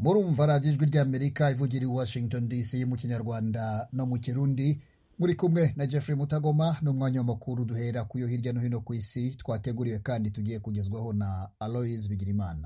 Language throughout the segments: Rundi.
murumva radiyo ijwi ry'amerika ivugira i washington dc mu kinyarwanda no mu kirundi muri kumwe na jeffrey mutagoma n'umwanya w'amakuru duhera ku yo hirya no hino ku isi twateguriwe kandi tugiye kugezwaho na aloise bigirimana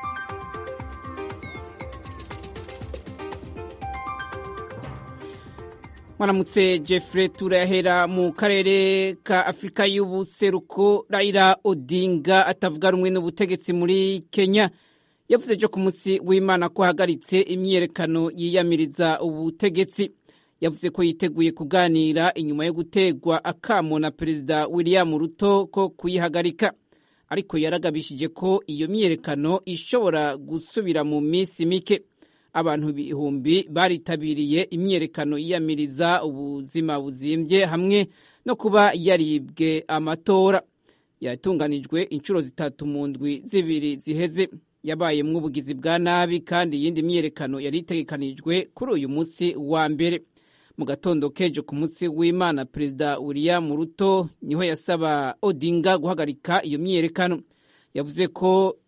mwaramutse jeffrey turahera mu karere ka afurika y'ubuseruko raila odinga atavuga rumwe n'ubutegetsi muri kenya yavuze ejo ku munsi w'imana ko ahagaritse imyiyerekano yiyamiriza ubutegetsi yavuze ko yiteguye kuganira inyuma yo gutegwa akamo na perezida william ruto ko kuyihagarika ariko yaragabishije ko iyo myiyerekano ishobora gusubira mu minsi mike abantu ibihumbi baritabiriye imyiyerekano yiyamiriza ubuzima buzimbye hamwe no kuba yaribwe amatora yatunganijwe inshuro zitatu mu ndwi zibiri ziheze yabayemwo ubugizi bwa nabi kandi iyindi myiyerekano yari itegekanijwe kuri uyu munsi wa mbere mu gatondo kejo ku munsi w'imana perezida william ruto niho yasaba odinga guhagarika iyo myiyerekano yavuze ko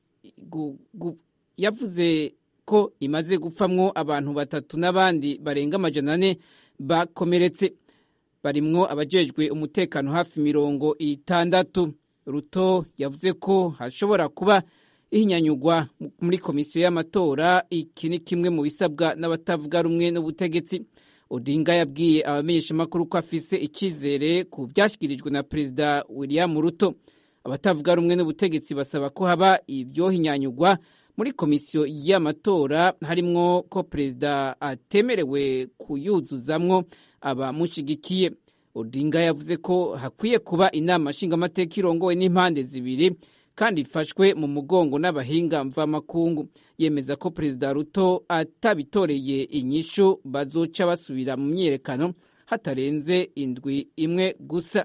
yavuze ko imaze gupfamwo abantu batatu n'abandi barenga amajana ane bakomeretse barimwo abajejwe umutekano hafi mirongo itandatu ruto yavuze ko hashobora kuba ihinyanyugwa muri komisiyo y'amatora iki ni kimwe mu bisabwa n'abatavuga rumwe n'ubutegetsi odinga yabwiye abamenyeshamakuru ko afise icyizere ku byashyikirijwe na perezida william ruto abatavuga rumwe n'ubutegetsi basaba ko haba ibyohinyanyugwa muri komisiyo y'amatora harimwo ko perezida atemerewe kuyuzuzamwo abamushyigikiye odinga yavuze ko hakwiye kuba inama nshingamateka irongowe n'impande zibiri kandi ifashwe mu mugongo n'abahinga mvamakungu yemeza ko perezida ruto atabitoreye inyishu bazoca basubira mu myiyerekano hatarenze indwi imwe gusa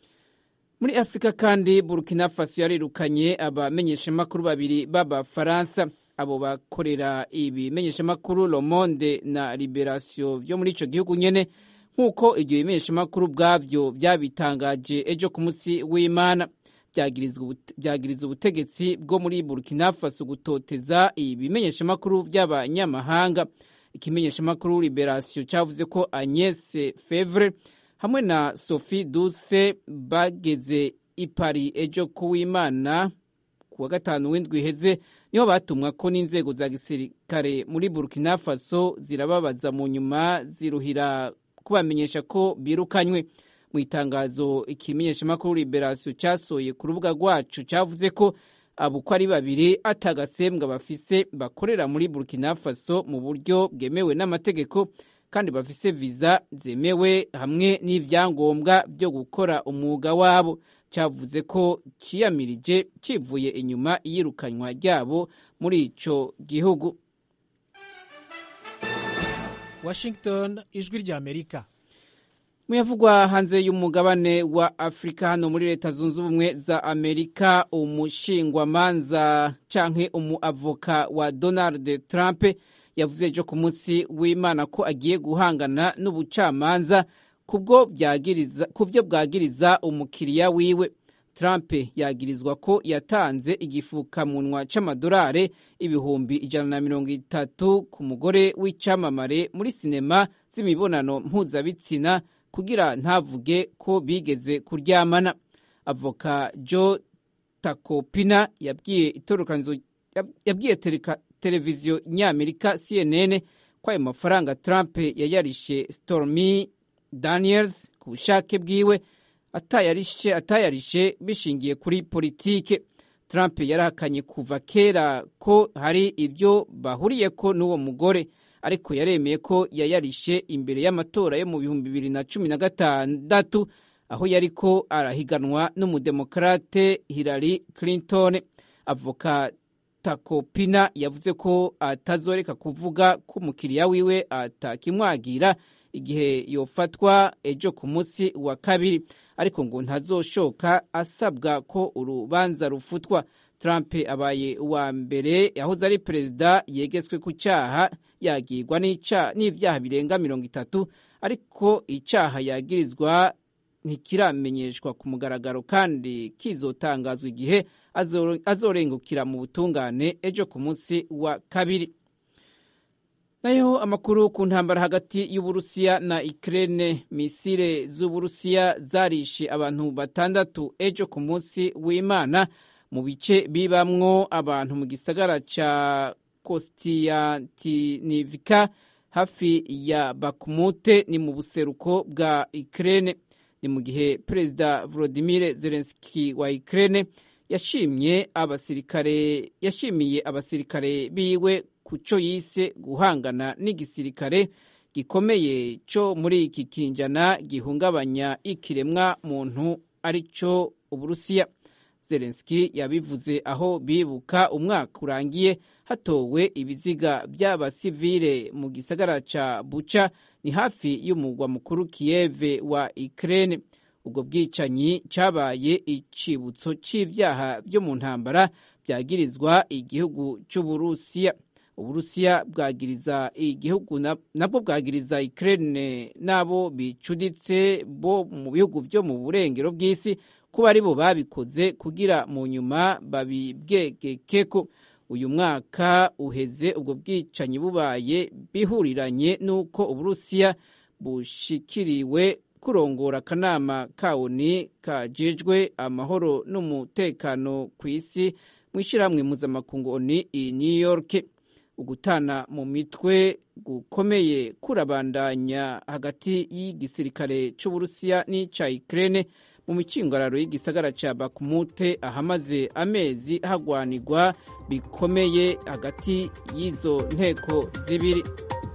muri afurika kandi burkina faso yarirukanye abamenyeshamakuru babiri b'abafaransa abo bakorera ibimenyeshamakuru le monde na liberation byo muri icyo gihugu nyene nk'uko ibyo bimenyeshamakuru bwabyo byabitangaje ejo ku munsi w'imana byagiriza ubutegetsi bwo muri burkina faso gutoteza ibimenyeshamakuru by'abanyamahanga ikimenyeshamakuru liberation cyavuze ko agnes fevre hamwe na sophie duse bageze i paris ejo kuw'imana ku wa gatanu w'indwi iheze niho batumwa ko n'inzego za gisirikare muri burkina faso zirababaza mu nyuma ziruhira kubamenyesha ko birukanywe mu itangazo ikimenyeshamakuru liberation cyasohoye ku rubuga rwacu cyavuze ko abo uko ari babiri atagatsembwa bafise bakorera muri burkina faso mu buryo bwemewe n'amategeko kandi bafise viza zemewe hamwe n'ibyangombwa byo gukora umwuga wabo cyavuze ko ciyamirije kivuye inyuma iyirukanywa ryabo muri ico gihugu washington ijwi rya amerika muyavugwa hanze y'umugabane wa afurika hano muri leta zunze ubumwe za amerika umushingwamanza canke umuavoka wa donald trump yavuze ejo ku munsi w'imana ko agiye guhangana n'ubucamanza ku byo bwagiriza umukiriya wiwe trump yagirizwa ko yatanze igifukamunwa c'amadolari ibihumbi ijana na mirongo itatu ku mugore w'icamamare muri sinema z'imibonano mpuzabitsina kugira ntavuge ko bigeze kuryamana avoka joe takopina yabwiye itorokanizo yabwiye televiziyo nyamerika cnn ko ayo mafaranga trump yayarishe stormy daniels ku bushake bwiwe atayarishe atayarishe bishingiye kuri politike trump yarahakanye kuva kera ko hari ibyo bahuriyeko n'uwo mugore ariko yaremeye ko yayarishe imbere y'amatora yo mu bihumbi bibiri na cumi na gatandatu aho yariko arahiganwa n'umudemokrate Hillary Clinton avoka takopina yavuze ko atazoreka kuvuga ko umukiriya wiwe atakimwagira igihe yofatwa ejo ku munsi wa kabiri ariko ngo ntazoshoka asabwa ko urubanza rufutwa Trump abaye uwa mbere yahoze ari perezida yegetswe ku cyaha yagirwa n'ibyaha birenga mirongo itatu ariko icyaha yagirizwa ntikiramenyeshwa ku mugaragaro kandi kizotangazwa igihe azorengukira mu butungane ejo ku munsi wa kabiri nayo amakuru ku ntambara hagati y'uburusiya na Ukraine misile z'uburusiya zarishe abantu batandatu ejo ku munsi w'Imana mu bice bibamwo abantu mu gisagara ca Kostiantinivka hafi ya Bakhmut ni mu buseruko bwa Ukraine ni mu gihe Perezida Volodymyr Zelensky wa Ukraine yashimye abasirikare yashimiye abasirikare biwe kuco yise guhangana n'igisirikare gikomeye cyo muri iki kinjana gihungabanya ikiremwa muntu arico Uburusiya Zelensky yabivuze aho bibuka umwaka urangiye hatowe ibiziga by'abasivile mu gisagara ca Bucha ni hafi y'umugwa mukuru Kiev wa Ukraine ubwo bwicanyi cabaye icibutso c'ivyaha vyo mu ntambara byagirizwa igihugu c'Uburusiya Uburusiya bwagiriza igihugu nabwo bwagiriza Ukraine nabo bicuditse bo mu bihugu vyo mu burengero bw'isi kuba ari bo babikoze kugira mu nyuma babibwegekeko uyu mwaka uheze ubwo bwicanyi bubaye bihuriranye n'uko uburusiya bushikiriwe kurongora akanama kawuni kajejwe amahoro n'umutekano ku isi mu ishyirahamwe mpuzamakungu oni i new york ugutana mu mitwe gukomeye kurabandanya hagati y'igisirikare c'uburusiya n'ica ukraine mu mikingararo y'igisagara ca Bakhmut ahamaze amezi hagwanirwa bikomeye hagati y'izo nteko zibiri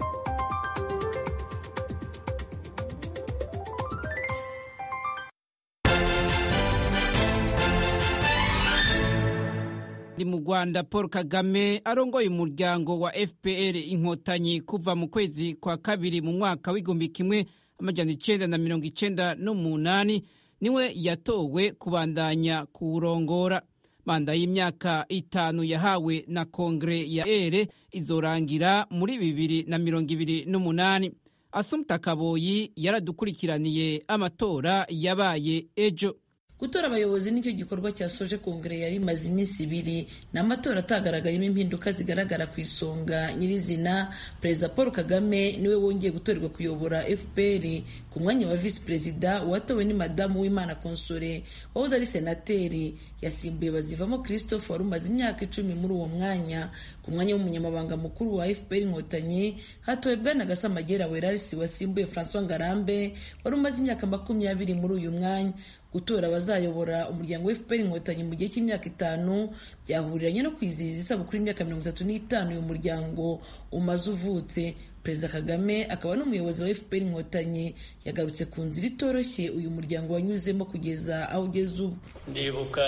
ni mu Rwanda Paul Kagame arongoye umuryango wa FPR inkotanyi kuva mu kwezi kwa kabiri mu mwaka w'igihumbi kimwe amajana icenda na mirongo icenda n'umunani niwe yatowe kubandanya kuwurongora manda y'imyaka itanu yahawe na kongere ya ere izorangira muri bibiri na mirongo ibiri n'umunani asumta kaboyi yaradukurikiraniye amatora yabaye ejo gutora abayobozi nicyo gikorwa cyasoje kongere yari imaze iminsi ibiri ni amatora atagaragayemo impinduka zigaragara ku isonga nyirizina perezida paul kagame niwe wongeye gutorerwa kuyobora fpr ku mwanya wa visi perezida uwatowe ni madamu w'imana konsore wahoze ari senateri yasimbuye bazivamo christophe wari umaze imyaka icumi muri uwo mwanya ku mwanya w'umunyamabanga mukuru wa fpr inkotanyi hatowe bwana gasamagera werarisi wasimbuye francois ngarambe wari umaze imyaka makumyabiri muri uyu mwanya gutora abazayobora umuryango wa fpr inkotanyi mu gihe cy'imyaka itanu byahuriranye no kwizihiza isabukuru y'imyaka mirongo itatu n'itanu uyu muryango umaze uvutse perezida kagame akaba n'umuyobozi wa fpr inkotanyi yagarutse ku nzira itoroshye uyu muryango wanyuzemo kugeza aho ugeze ubu ndibuka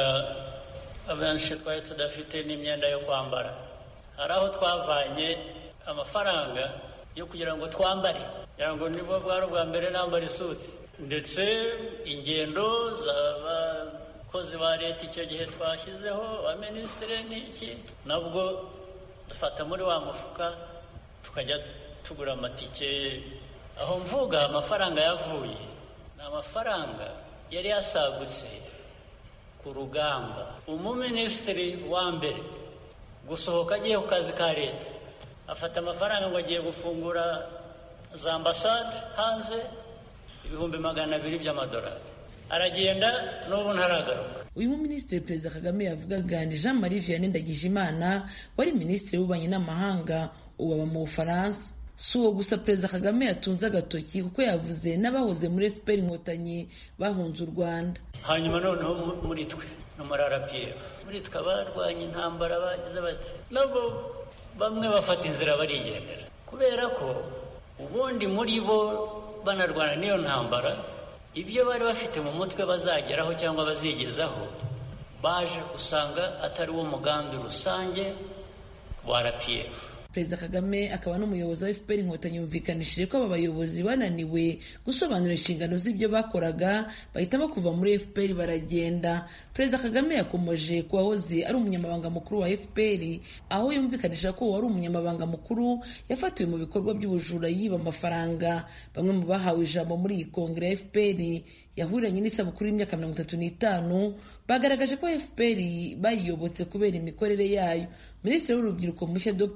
abenshi twari tudafite n'imyenda yo kwambara hari aho twavanye amafaranga yo kugira ngo twambare kugira ngo nibwo bwari ubwa mbere nambara isuti ndetse ingendo z'abakozi ba leta icyo gihe twashyizeho abaminisitiri n'iki nabwo dufata muri wa mufuka tukajya tugura amatike aho mvuga amafaranga yavuye ni amafaranga yari yasagutse ku rugamba umuminisitiri wa mbere gusohoka agiye ku kazi ka leta afata amafaranga ngo agiye gufungura za ambasade hanze ibihumbi magana abiri by'amadolari aragenda n'ubu ntaragaruka uyu muminisitiri perezida kagame yavugaga ni jean marie vianney ndagijimana wari minisitiri w'ububanyi n'amahanga ubu aba mu bufaransa si uwo gusa perezida kagame yatunze agatoki kuko yavuze n'abahoze muri fpr inkotanyi bahunze u rwanda hanyuma noneho muri twe no muri rpf muri twe abarwanya intambara bagize bati nabo bamwe bafata inzira barigendera kubera ko ubundi muri bo banarwana n'iyo ntambara ibyo bari bafite mu mutwe bazageraho cyangwa bazigezaho baje usanga atari wo mugambi rusange wa rpf perezida kagame akaba n'umuyobozi wa fpr inkotanyi yumvikanishije ko aba bayobozi bananiwe gusobanura inshingano z'ibyo bakoraga bahitamo kuva muri fpr baragenda perezida kagame yakomoje ku wahoze ari umunyamabanga mukuru wa fpr aho yumvikanisha ko uwari umunyamabanga mukuru yafatiwe mu bikorwa by'ubujura yiba amafaranga bamwe mu bahawe ijambo muri iyi kongere ya fpr yahuriranye n'isabukuru y'imyaka mirongo itatu n'itanu bagaragaje ko fpr bayiyobotse kubera imikorere yayo minisitiri w'urubyiruko mushya dr utuma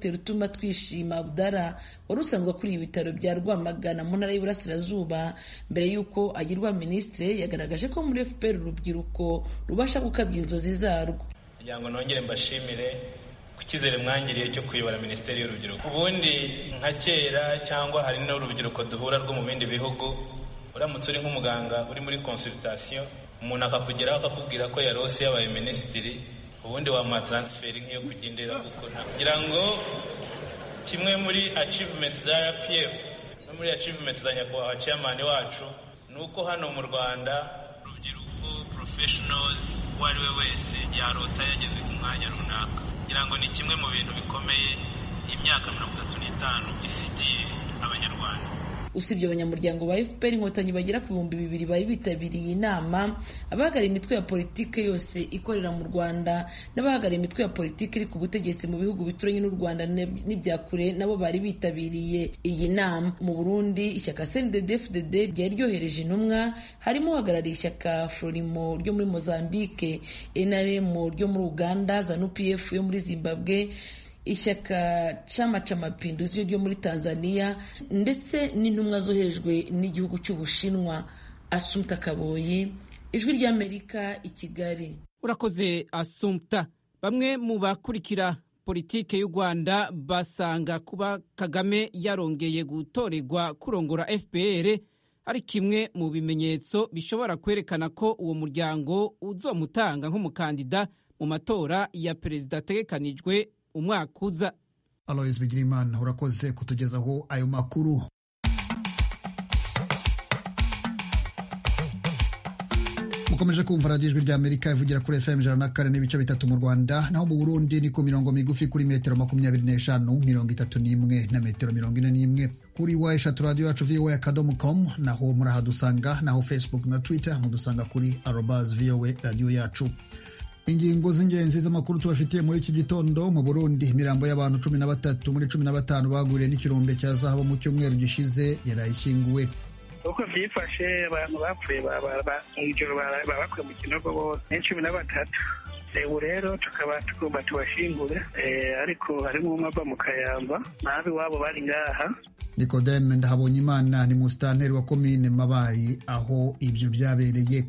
shema twishima abdara wari usanzwe akuriye ibitaro bya rwamagana mu ntara y'iburasirazuba mbere y'uko agirwa minisitiri yagaragaje ko muri fpr urubyiruko rubasha gukabya inzozi zarwo kugira ngo nongere mbashimire ku cyizere mwangiriye cyo kuyobora minisiteri y'urubyiruko ubundi nka kera cyangwa hari n'urubyiruko duhura rwo mu bindi bihugu uramutse uri nk'umuganga uri muri consultation umuntu akakugeraho akakubwira ko yarose yabaye minisitiri ubundi wamuha taransiferi nk'iyo kugendera kuko kugira ngo kimwe muri achievement za rpf no muri achievement za nyakubahwa chairman wacu ni uko hano mu rwanda urubyiruko professionals uwo ari we wese yarota yageze ku mwanya runaka kugira ngo ni kimwe mu bintu bikomeye imyaka mirongo itatu n'itanu isigiye abanyarwanda usibye abanyamuryango ba fpr inkotanyi bagera ku bihumbi bibiri bari bitabiriye inama abahagarariye imitwe ya politiki yose ikorera mu rwanda n'abahagarariye imitwe ya politiki iri ku butegetsi mu bihugu bituranye n'u rwanda n'ibya kure nabo bari bitabiriye iyi nama mu burundi ishyaka cndd fdd ryari ryohereje intumwa harimo uhagarariye ishyaka florimo ryo muri mozambique nrm ryo muri uganda zanu pf yo muri zimbabwe ishyaka chama cha mapinduzi ryo muri tanzania ndetse n'intumwa zoherejwe n'igihugu cy'ubushinwa asumta kaboyi ijwi ry'amerika i kigali urakoze asumta bamwe mu bakurikira politike y'u rwanda basanga kuba kagame yarongeye gutorerwa kurongora fpr ari kimwe mu bimenyetso bishobora kwerekana ko uwo muryango uzomutanga nk'umukandida mu matora ya perezida ategekanijwe umwaka uza alois bigirimana urakoze kutugezaho ayo makuru mukomeje kumva radiyo ijwi rya amerika ivugira kuri fm ijana na kane n'ibice bitatu mu rwanda naho mu burundi ni ku mirongo migufi kuri metero makumyabiri n'eshanu mirongo itatu n'imwe na metero mirongo ine n'imwe kuri wa eshatu radiyo yacu voa akadomo com naho murahadusanga naho facebook na twitter mudusanga kuri arobas voa radiyo yacu ingingo z'ingenzi z'amakuru tubafitiye muri iki gitondo mu burundi imirambo y'abantu cumi na batatu muri cumi na batanu baguriye n'ikirombe cya zahabu mu cyumweru gishize yarayishyinguwe uko byifashe abantu bapfuye mw'ijoro babakuye mu kinogo bose ni cumi na batatu ubu rero tukaba tugomba tubashingure ariko harimo umwe ava mu kayamba nabi iwabo bari ngaha nikodeme ndahabonye imana ni musitanteri wa komine mabayi aho ibyo byabereye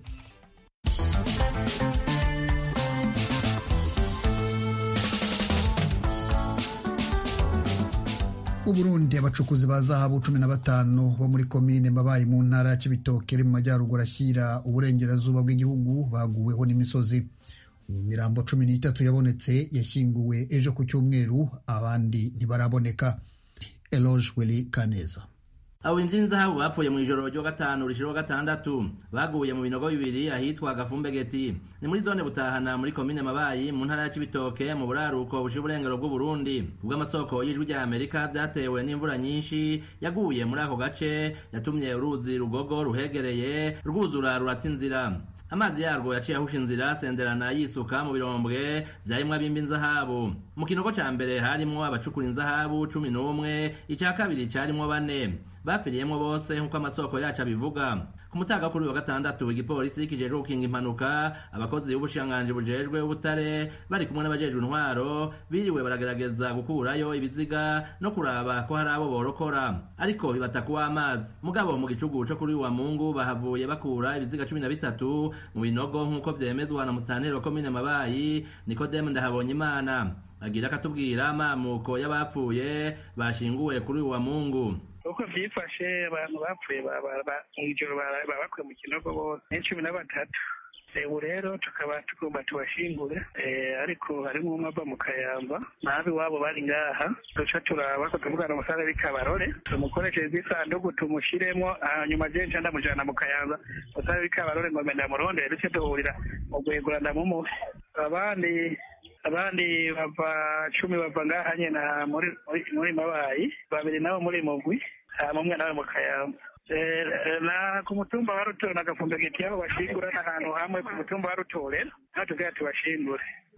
mu burundi abacukuzi ba zahabu cumi na batanu bo muri komine mabayi mu ntara ya cibitoke iri mu majyaruguru ashyira uburengerazuba bw'igihugu baguweho n'imisozi imirambo cumi n'itatu yabonetse yashyinguwe ejo ku cyumweru abandi ntibaraboneka eloge weli kaneza abo inzira inzahabu bapfuye mu ijoro ryo gatanu rishiro gatandatu baguye mu binogo bibiri ahitwa gafumbegeti ni muri zone butahana muri komine mabayi mu ntara ya cibitoke mu buraruko bushira uburengero bw'uburundi ubw'amasoko y'ijwi rya amerika byatewe n'imvura nyinshi yaguye muri ako gace yatumye uruzi rugogo ruhegereye rwuzura rurata inzira amazi yarwo yaciye ahusha inzira senderana yisuka mu birombwe vyarimwo abimba inzahabu mu kinogo ca mbere harimwo abacukura inzahabu cumi n'umwe ica kabiri carimwo bane bapfiriyemwo bose nk'uko amasoko yacu abivuga ku mutaga kuri wa gatandatu igipolisi kijejwe gukinga impanuka abakozi b'ubushikiranganji bujejwe ubutare bari kumwe n'abajejwe intwaro biriwe baragerageza gukurayo ibiziga no kuraba ko hari abo borokora ariko bibata kuwa amazi mugabo mu gicugu co kuri wa mungu bahavuye bakura ibiziga cumi na bitatu mu binogo nk'uko vyemezwa na musitanteri wa komine mabayi nikodemu ndahabonye imana agira akatubwira amamuko y'abapfuye bashinguwe kuri wa mungu uko byifashe abantu bapfuye mw'ijoro babakuye mu kinogo bose ni cumi na batatu ubu rero tukaba tugomba tubashingure ariko harimo umwe ava mu kayamba nabi iwabo bari ngaha duca turaba ko tuvugana umusare w'ikabarore tumukoreshereze isanduku tumushiremo hanyuma je nca ndamujana mu kayanza umusare w'ikabarore ngo menda murondere duce duhurira mu guhegura ndamumuhe abandi abandi bava cumi bava ngaha nyene muri mabayi babiri nabo muri mugwi mumwe nawe mu kayamba na ku mutumba wa rutore na gafumbegeti aho bashingura n'ahantu hamwe ku mutumba wa rutore naho tugira tubashingure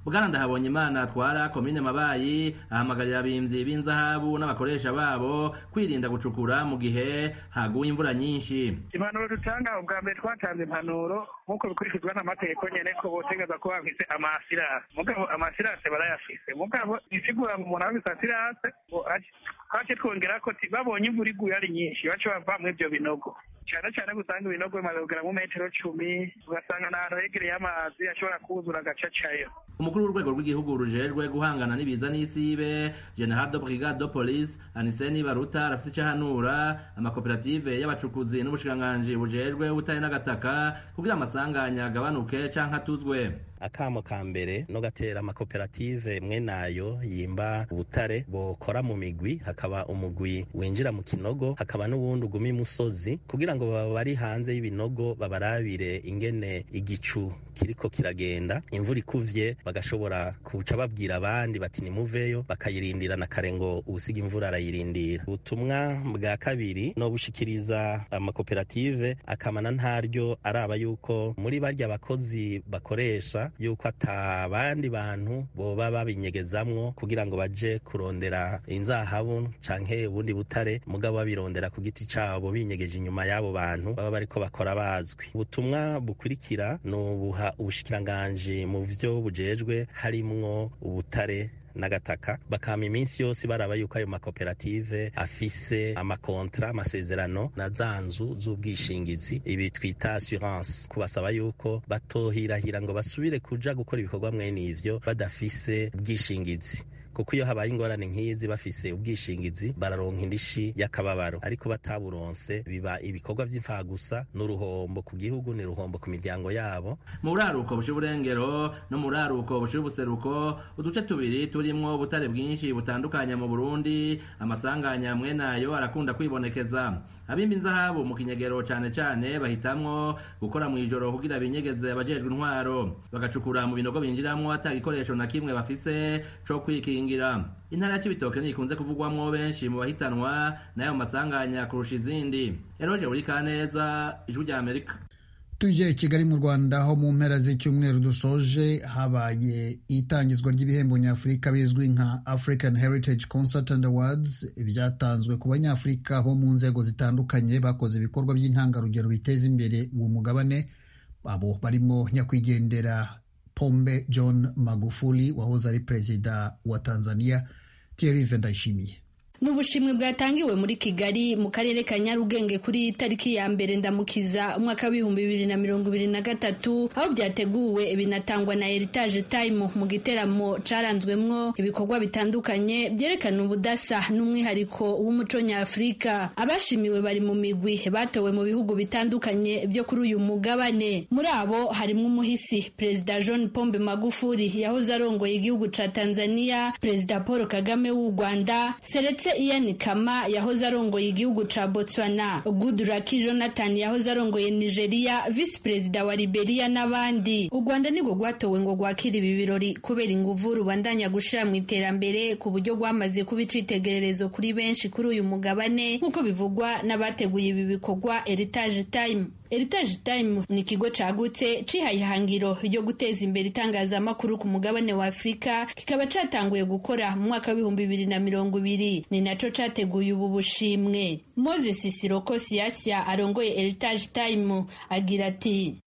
bwana ndahabonye imana atwara komine mabayi ahamagarira abimvyi b'inzahabu n'abakoresha babo kwirinda gucukura mu gihe haguye imvura nyinshi impanuro dutanga ubwa mbere twatanze impanuro nk'uko bikurikizwa n'amategeko nyene ko botegeza ko bafise amasirase mugabo amasirase barayafise mugabo isigura ngo umuntu afise asirase ngo twace twongera ko babonye imvura iguye ari nyinshi bace bavamwo ivyo binogo cyane cyane gusanga ibinogo bimaze kugera mu metero cumi ugasanga n'ahantu hegereye amazi ashobora kuzura agacacayo umukuru w'urwego rw'igihugu rujejwe guhangana n'ibiza n'isibe general de brigade de police aniseni baruta arafise ico ahanura amakoperative y'abacukuzi n'ubushikiranganji bujejwe ubutare n'agataka kugira amasanganya agabanuke canke atuzwe akamo ka mbere no gatera amakoperative mwe nayo yimba ubutare bokora mu migwi hakaba umugwi winjira mu kinogo hakaba n'uwundi uguma imusozi kugira ngo baba bari hanze y'ibinogo babarabire ingene igicu kiriko kiragenda imvura ikuvye bagashobora kuca babwira abandi bati nimuveyo bakayirindira na kare ngo ubusiga imvura arayirindira ubutumwa bwa kabiri no bushikiriza amakoperative akamana ntaryo araba yuko muri barya bakozi bakoresha yuko ata bandi bantu boba babinyegezamwo kugira ngo baje kurondera inzahabu canke ubundi butare mugabo babirondera ku giti cabo binyegeje inyuma y'abo bantu baba bariko bakora bazwi ubutumwa bukurikira ni ubuha ubushikiranganji mu vyo bujejwe harimwo ubutare n'agataka bakama iminsi yose baraba yuko ayo makoperative afise amakontra amasezerano na za nzu z'ubwishingizi ibi twita assurance kubasaba yuko batohirahira ngo basubire kuja gukora ibikorwa mwene ivyo badafise ubwishingizi kuko iyo habaye ingorane nk'izi bafise ubwishingizi bararonka indishi y'akababaro ariko bataburonse biba ibikorwa vy'imfagusa n'uruhombo ku gihugu ni ruhombo ku miryango yabo mu buraruko bushira uburengero no mu buraruko bushira ubuseruko uduce tubiri turimwo ubutare bwinshi butandukanye mu burundi amasanganya amwe nayo arakunda kwibonekeza abimba inzahabu mu kinyegero cane cane bahitamwo gukora mw'ijoro kugira binyegeze abajejwe intwaro bagacukura mu binogo binjiramwo ata gikoresho na kimwe bafise co kwikingira intara ya cibitoke ntikunze kuvugwamwo benshi mu bahitanwa n'ayo masanganya kurusha izindi eroje buri kaneza ijwi rya amerika tuje kigali mu rwanda aho mu mpera z'icyumweru dusoje habaye itangizwa ry'ibihembo nyafurika bizwi nka african heritage concert and awards byatanzwe ku banyafurika bo mu nzego zitandukanye bakoze ibikorwa by'intangarugero biteza imbere uwo mugabane abo barimo nyakwigendera pombe john magufuli wahoze ari perezida wa tanzania thierry vendayishimiye ni ubushimwe bwatangiwe muri kigali mu karere ka nyarugenge kuri tariki ya mbere ndamukiza umwaka w'ibihumbi bibiri na mirongo ibiri na gatatu aho byateguwe binatangwa na heritage time mu giteramo caranzwemwo ibikorwa bitandukanye byerekana ubudasa n'umwihariko w'umuco nyafurika abashimiwe bari mu migwi batowe mu bihugu bitandukanye byo kuri uyu mugabane muri abo harimwo umuhisi perezida john pombe magufuli yahoze arongoye igihugu ca tanzania perezida paul kagame w'u rwanda seretse Ian Kama yahoze arongoye igihugu ca Botswana, Goodluck Jonathan yahoze arongoye Nigeria, Vice Perezida wa Liberia n'abandi. U Rwanda nirwo rwatowe ngo rwakire ibi birori kubera inguvu rubandanya gushira mu iterambere ku buryo rwamaze kuba icitegererezo kuri benshi kuri uyu mugabane nk'uko bivugwa n'abateguye ibi bikorwa Heritage Time. Heritage Time ni ikigo cagutse cihaye ihangiro ryo guteza imbere itangazamakuru ku mugabane wa Afurika kikaba catanguye gukora mu mwaka w'ibihumbi bibiri na mirongo ibiri ni naco categuye ubu bushimwe Moses Siroko Siasia arongoye Heritage Time agira ati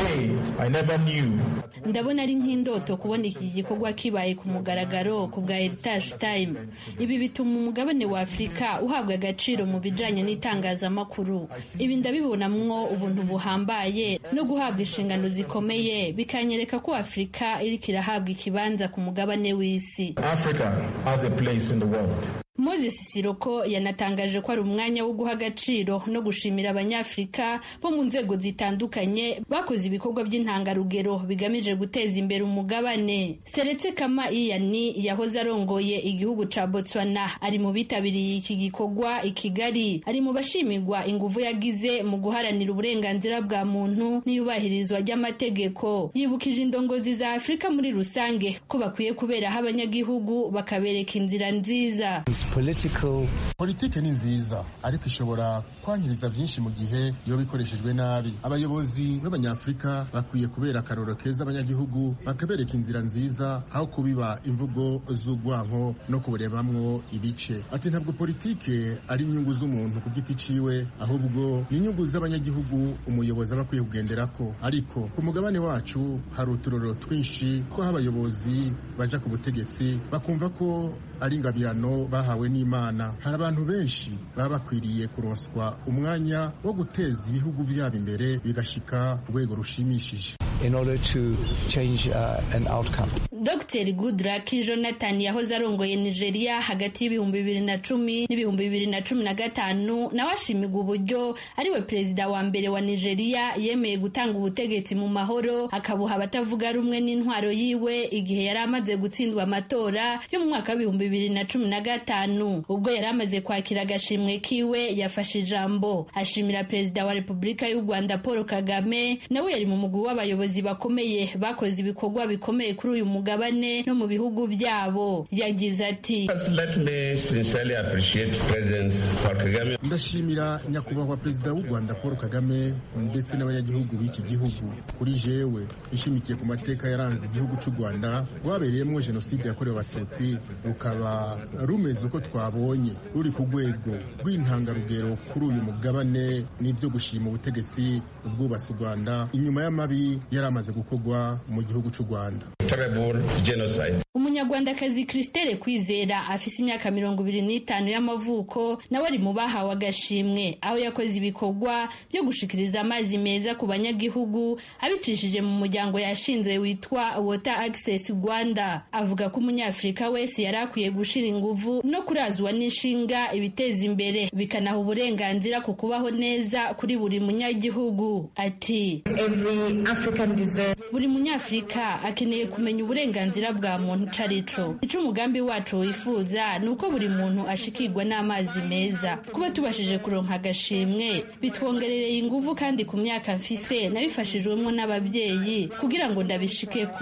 ndabona ari nk'indoto kubona iki gikorwa kibaye ku mugaragaro ku bwa Heritage Time ibi bituma umugabane wa Afurika uhabwa agaciro mu bijanye n'itangazamakuru ibi ndabibonamwo ubu ubuntu buhambaye no guhabwa inshingano zikomeye bikanyereka ko afurika iriko irahabwa ikibanza ku mugabane w'isi Moses Siroko yanatangaje ko ari umwanya wo guha agaciro no gushimira abanyafurika bo mu nzego zitandukanye bakoze ibikorwa by'intangarugero bigamije guteza imbere umugabane Seretse Kama Iyani yahoze arongoye igihugu ca Botswana ari mu bitabiriye iki gikorwa i Kigali ari mu bashimirwa inguvu yagize mu guharanira uburenganzira bwa muntu n'iyubahirizwa ry'amategeko yibukije indongozi za Afurika muri rusange ko bakwiye kuberaho abanyagihugu bakabereka inzira nziza political politike ni nziza ariko ishobora kwangiriza byinshi mu gihe iyo bikoreshejwe nabi abayobozi b'abanyafurika bakwiye kubera akaroro keza abanyagihugu bakabereka inzira nziza aho kubiba imvugo z'urwanko no kuburebamwo ibice ati ntabwo politike ari inyungu z'umuntu ku giti ciwe ahubwo ni inyungu z'abanyagihugu umuyobozi aba akwiye kugenderako ariko ku mugabane wacu hari uturoro twinshi ko aho abayobozi baja ku butegetsi bakumva ko ari ingabirano bahawe n'imana hari abantu benshi baba bakwiriye kuronswa umwanya wo guteza ibihugu byabo imbere bigashika ku rwego rushimishije in order to change uh, an outcome. Dr Goodluck Jonathan yahoze arongoye Nigeria hagati y'ibihumbi bibiri na cumi n'ibihumbi bibiri na cumi na gatanu nawe ashimigwa uburyo ariwe perezida wa mbere wa Nigeria yemeye gutanga ubutegetsi mu mahoro akabuha abatavuga rumwe n'intwaro yiwe igihe yari amaze gutsindwa amatora yo mu mwaka w'ibihumbi bibiri na cumi na gatanu ubwo yari amaze kwakira agashimwe kiwe yafashe ijambo ashimira perezida wa Repubulika y'u Rwanda Paul Kagame nawe yari mu mugwi w'abayobozi bakomeye bakoze ibikorwa bikomeye kuri uyu mugabane no mu bihugu byabo yagize ati ndashimira nyakubahwa perezida w'u rwanda paul kagame ndetse n'abanyagihugu b'iki gihugu kuri jewe ishimikiye ku mateka yaranze igihugu cy'u rwanda rwabereyemo jenoside yakorewe abatutsi rukaba rumeze uko twabonye ruri ku rwego rw'intangarugero kuri uyu mugabane n'ibyo gushima ubutegetsi ubwubatsi u rwanda inyuma y'amabi yari amaze gukorwa mu gihugu cy'u rwanda umunyarwandakazi christelle kwizera afise imyaka mirongo ibiri n'itanu y'amavuko nawe ari mu bahawe agashimwe aho yakoze ibikorwa byo gushikiriza amazi meza ku banyagihugu abicishije mu muryango yashinze witwa water access rwanda avuga ko umunyafurika wese yari akwiye gushira inguvu no kurazwa n'inshinga ibiteza imbere bikanaha uburenganzira ku kubaho neza kuri buri munyagihugu ati buri munyafurika akeneye kumenya uburenganzira bwa muntu ico arico ico umugambi wacu wifuza ni uko buri muntu ashikirwa n'amazi meza kuba tubashije kuronka agashimwe bitwongerereye inguvu kandi ku myaka mfise nabifashijwemo n'ababyeyi kugira ngo ndabishikeko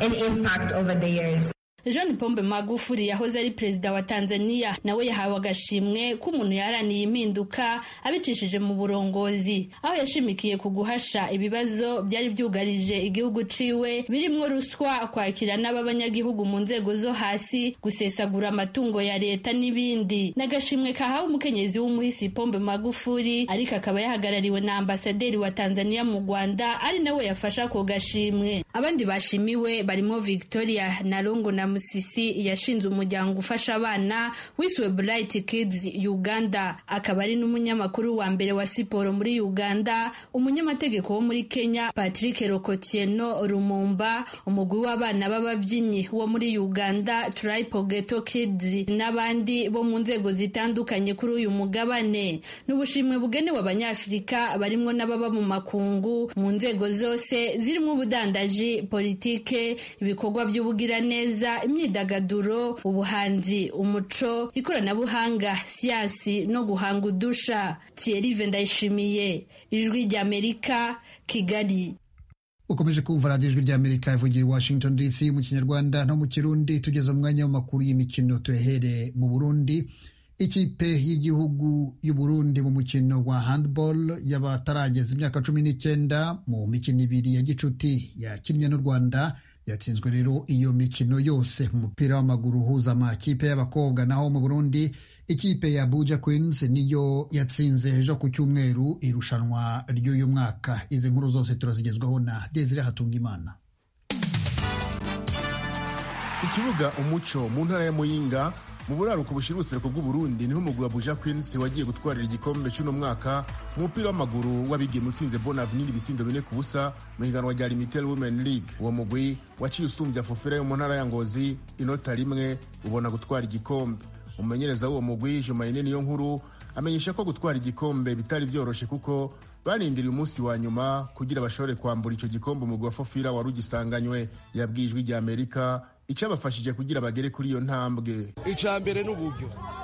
John Pombe Magufuli yahoze ari perezida wa Tanzania nawe yahawe agashimwe k'umuntu yaraniye impinduka abicishije mu burongozi aho yashimikiye ku guhasha ibibazo byari byugarije igihugu ciwe birimwo ruswa kwakira n'abanyagihugu mu nzego zo hasi gusesagura amatungo ya leta n'ibindi n'agashimwe kahawe umukenyezi w'umuhisi Pombe Magufuli ariko akaba yahagarariwe na ambasaderi wa Tanzania mu Rwanda ari nawe yafasha ako gashimwe abandi bashimiwe barimo Victoria Narongo na Musisi yashinze umuryango ufasha abana wiswe Bright Kids Uganda akaba ari n'umunyamakuru wa mbere wa siporo muri Uganda umunyamategeko wo muri Kenya Patrick Rokotieno Rumumba umugwi w'abana b'ababyinnyi wo muri Uganda Triple Ghetto Kids n'abandi bo mu nzego zitandukanye kuri uyu mugabane n'ubushimwe bugenewe abanyafurika barimwo n'ababa mu makungu mu nzego zose zirimo ubudandaji politike ibikorwa by'ubugiraneza imyidagaduro ubuhanzi umuco ikoranabuhanga siyansi no guhanga udusha Thierry Ndayishimiye ijwi ry'Amerika Kigali ukomeje kumva radiyo ijwi ry'amerika ivugira i washington dc mu kinyarwanda no mu kirundi tugeze mu mwanya w'amakuru y'imikino tuyahere mu burundi ikipe y'igihugu y'uburundi mu mukino wa handball y'abatarageza imyaka cumi n'icyenda mu mikino ibiri ya gicuti yakinnye n'u rwanda yatsinzwe rero iyo mikino yose mu mupira w'amaguru uhuza amakipe y'abakobwa naho mu burundi ikipe ya Abuja Queens niyo yatsinze ejo ku cyumweru irushanwa ry'uyu mwaka izi nkuru zose turazigezwaho na Desire Hatungimana ikibuga umuco mu ntara ya muyinga mu buraruko bushira ubuseruko bw'uburundi niho umugwi wa buja queens wagiye gutwarira igikombe cy'uno mwaka mu mupira w'amaguru w'abigeme utsinze bon avenir ibitsindo bine ku busa mu higanwa rya limitel women league uwo mugwi waciye usumbya fofera yo mu ntara ya ngozi inota rimwe ubona gutwara igikombe umumenyereza w'uwo mugwi jumayine niyo nkuru amenyesha ko gutwara igikombe bitari byoroshe kuko barindiriye umunsi wa nyuma kugira bashobore kwambura icyo gikombe umugwi wa fofira wari ugisanganywe yabwiye ijwi rya amerika icyabafashije kugira bagere kuri iyo ntambwe icya mbere ni uburyo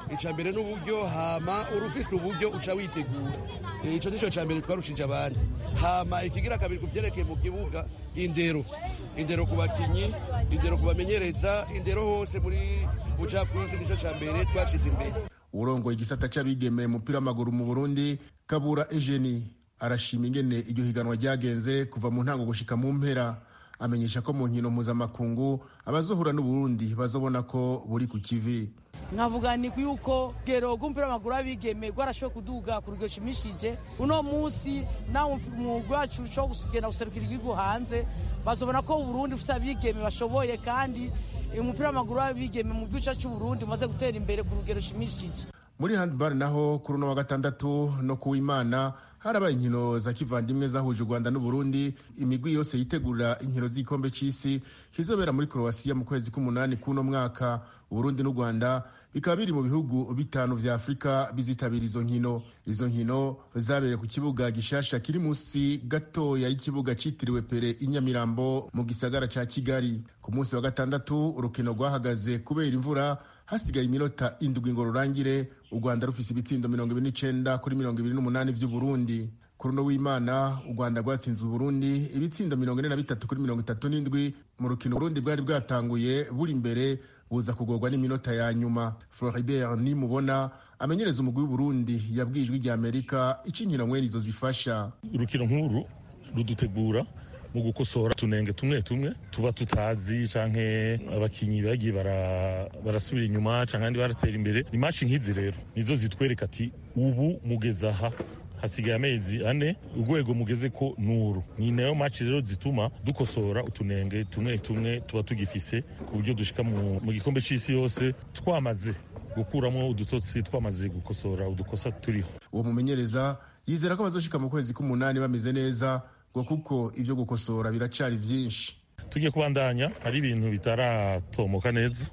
icya mbere n'uburyo hama urufise uburyo uca witegura icyo nicyo cya mbere twarushije abandi hama ikigira kabiri ku byerekeye mu kibuga indero indero ku bakinnyi indero ku bamenyereza indero hose muri bucafu yose nicyo cya mbere twashize imbere urongoye igisata c'abigemeye umupira w'amaguru mu burundi kabura ejeni arashima ingene iryo higanwa ryagenze kuva mu ntango gushika mu mpera amenyesha ko mu nkino mpuzamakungu abazohura n'uburundi bazobona ko buri ku kivi nkavuga ni yuko gero rw'umupira w'amaguru w'abigeme rwarashoboye kuduga ku rugero rushimishije uno munsi nawe umwuga wacu wo kugenda guserukira igihugu hanze bazobona ko uburundi bufite abigeme bashoboye kandi umupira w'amaguru w'abigeme mu gice cy'uburundi umaze gutera imbere ku rugero rushimishije muri handball naho kuri uno wa gatandatu no kuwimana harabaye inkino za kivandimwe zahuje u rwanda n'uburundi imigwi yose yitegurira inkino z'igikombe c'isi kizobera muri croatia mu kwezi k'umunani k'uno mwaka uburundi n'u rwanda bikaba biri mu bihugu bitanu vya afurika bizitabira izo nkino izo nkino zabereye ku kibuga gishasha kiri munsi gatoya y'ikibuga citiriwe pere inyamirambo mu gisagara ca kigali ku munsi wa gatandatu urukino rwahagaze kubera imvura hasigaye iminota indwi ngo rurangire u rwanda rufise ibitsindo mirongo ibiri n'icenda kuri mirongo ibiri n'umunani vy'uburundi ku runo w'imana u rwanda rwatsinze uburundi ibitsindo mirongo ine na bitatu kuri mirongo itatu n'indwi mu rukino uburundi bwari bwatanguye buri imbere buza kugorwa n'iminota ya nyuma floribert nimubona amenyereza umugwi w'uburundi yabwiye ijwi rya amerika ico inkino mwene izo zifasha urukino nk'uru rudutegura mu gukosora tunenge tumwe tumwe tuba tutazi canke abakinyi bagiye barasubira inyuma canke abandi baratera imbere ni maci nk'izi rero nizo zitwereka ati ubu mugeze aha hasigaye amezi ane urwego mugeze ko nuru ni nayo maci rero zituma dukosora utunenge tumwe tumwe tuba tugifise ku buryo dushika mu gikombe c'isi yose twamaze gukuramo udutotsi twamaze gukosora udukosa turiho uwo mumenyereza yizera ko bazoshika mu kwezi k'umunani bameze neza ngo kuko ibyo gukosora biracari vyinshi tugiye kubandanya hari ibintu bitaratomoka neza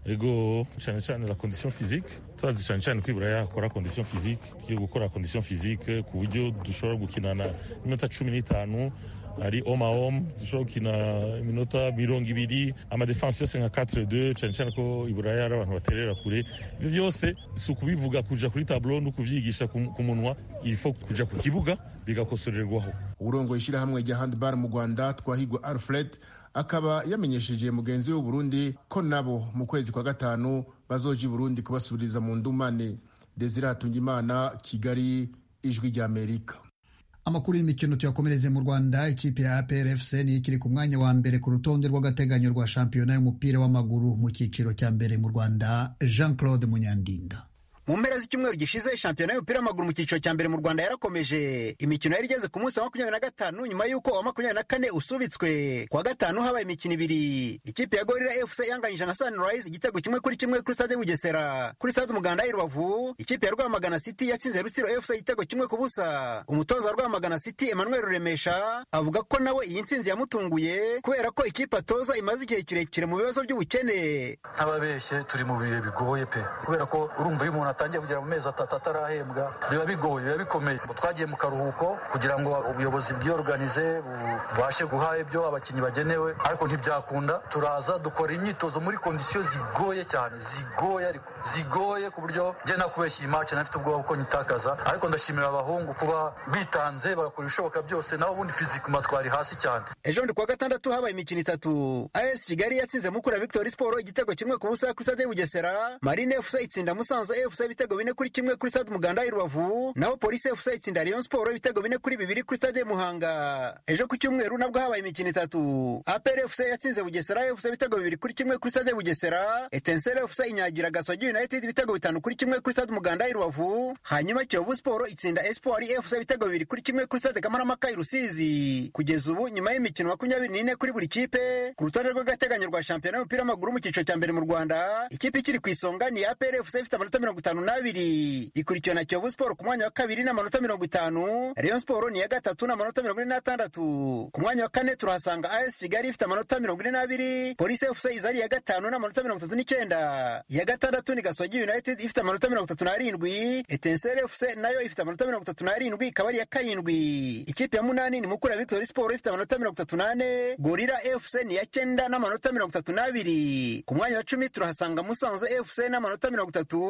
ego cyane cyane la condition physique turazi cyane cyane kwibura yakora condition physique tugiye gukora condition physique ku buryo dushobora gukinana iminota cumi n'itanu ari home a home dushobora gukina iminota mirongo ibiri amadefense yose nka 4-2 cyane cyane ko iburaya ari abantu baterera kure ibyo byose si ukubivuga kuja kuri tableau no kuvyigisha ku munwa ilfo kuja ku kibuga bigakosorerwaho urongoye ishyirahamwe rya handball mu rwanda twahigwa alfred akaba yamenyesheje mugenzi we w'uburundi ko nabo mu kwezi kwa gatanu bazoja i burundi kubasubiriza mu ndumane desire hatungimana kigali ijwi rya amerika amakuru y'imikino tuyakomereze mu rwanda ikipe ya APRFC niyo ikiri ku mwanya wa mbere ku rutonde rw'agateganyo rwa shampiyona y'umupira w'amaguru mu cyiciro cya mbere mu rwanda jean claude munyandinda mu mpera z'icyumweru gishize shampiyona y'umupira w'amaguru mu cyiciro cya mbere mu rwanda yarakomeje imikino yari igeze ku munsi wa makumyabiri na gatanu nyuma y'uko uwa makumyabiri na kane usubitswe ku wa gatanu habaye imikino ibiri ikipe ya gorira fc yanganyije na sunrise igitego kimwe kuri kimwe kuri stade bugesera kuri stade umuganda y'i rubavu ikipe ya rwamagana city yatsinze rutsiro fc igitego kimwe ku busa umutoza wa rwamagana city emmanuel ruremesha avuga ko nawe iyi ntsinzi yamutunguye kubera ko ikipe atoza imaze igihe kirekire mu bibazo by'ubukene ntababeshye turi mu bihe bigoye pe kubera ko urumva iyo umuntu atangiye kugera mu mezi atatu atarahembwa biba bigoye biba bikomeye twagiye mu karuhuko kugira ngo ubuyobozi bwiyoruganize bubashe guha ibyo abakinnyi bagenewe ariko ntibyakunda turaza dukora imyitozo muri kondisiyo zigoye cyane zigoye ariko zigoye ku buryo njye nakubeshya iyi mace nafite ubwoba ko nyitakaza ariko ndashimira abahungu kuba bitanze bagakora ibishoboka byose naho ubundi fizikuma twari hasi cyane ejo ndi kuwa gatandatu habaye imikino itatu as kigali yatsinze mukura victory sport igitego kimwe ku busa kuri stade bugesera marine fc itsinda musanze fc ibitego bine kuri kimwe kuri stade umuganda i rubavu naho polisi fc itsinda rayon sport ibitego bine kuri bibiri kuri stade muhanga ejo ku cyumweru nabwo habaye imikino itatu apr fc yatsinze bugesera fc ibitego bibiri kuri kimwe kuri stade bugesera etensere fc inyagira gasogi united ibitego bitanu kuri kimwe kuri stade umuganda i rubavu hanyuma kiyovu sport itsinda espoir fc ibitego bibiri kuri kimwe kuri stade kamarampaka i rusizi kugeza ubu nyuma y'imikino makumyabiri n'ine kuri buri kipe ku rutonde rw'agateganyo rwa shampiyona y'umupira w'amaguru mu cyiciro cya mbere mu rwanda ikipe ikiri ku isonga ni apr fc ifite amanota mirongo itanu n'abiri ikurikiwe na kiyovu sport ku mwanya wa kabiri n'amanota mirongo itanu rayon sport ni iya gatatu n'amanota mirongo ine n'atandatu ku mwanya wa kane turahasanga as kigali ifite amanota mirongo ine n'abiri polisi fc iza ari iya gatanu n'amanota mirongo itatu n'icyenda iya gatandatu ni gasogi united ifite amanota mirongo itatu n'arindwi etensere fc nayo ifite amanota mirongo itatu n'arindwi ikaba ari iya karindwi ikipe ya munani ni mukura victory sport ifite amanota mirongo itatu n'ane gorira fc ni iya cyenda n'amanota mirongo itatu n'abiri ku mwanya wa cumi turahasanga musanze fc n'amanota mirongo itatu ikipe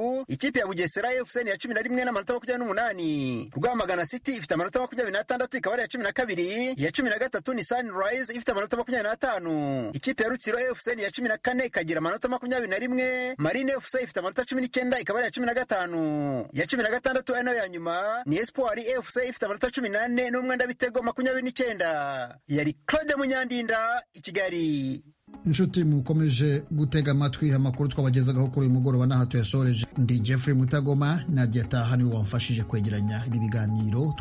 ikipe ya bugesera fc ni iya cumi na rimwe n'amanota makumyabiri n'umunani rwamagana city ifite amanota makumyabiri n'atandatu ikaba ari iya cumi na kabiri iya cumi na gatatu ni sunrise ifite amanota makumyabiri n'atanu ikipe ya rutsiro fc ni iya cumi na kane ikagira amanota makumyabiri na rimwe marine fc ifite amanota cumi n'icyenda ikaba ari iya cumi na gatanu iya cumi na gatandatu ari nayo ya nyuma ni espoir fc ifite amanota cumi n'ane n'umwenda w'ibitego makumyabiri n'icyenda yari claude munyandinda i kigali inshuti mukomeje gutega amatwi amakuru twabagezagaho kuri uyu mugoroba n'aha tuyasoreje ndi jeffrey mutagoma nadia taha niwe wamfashije kwegeranya ibi biganiro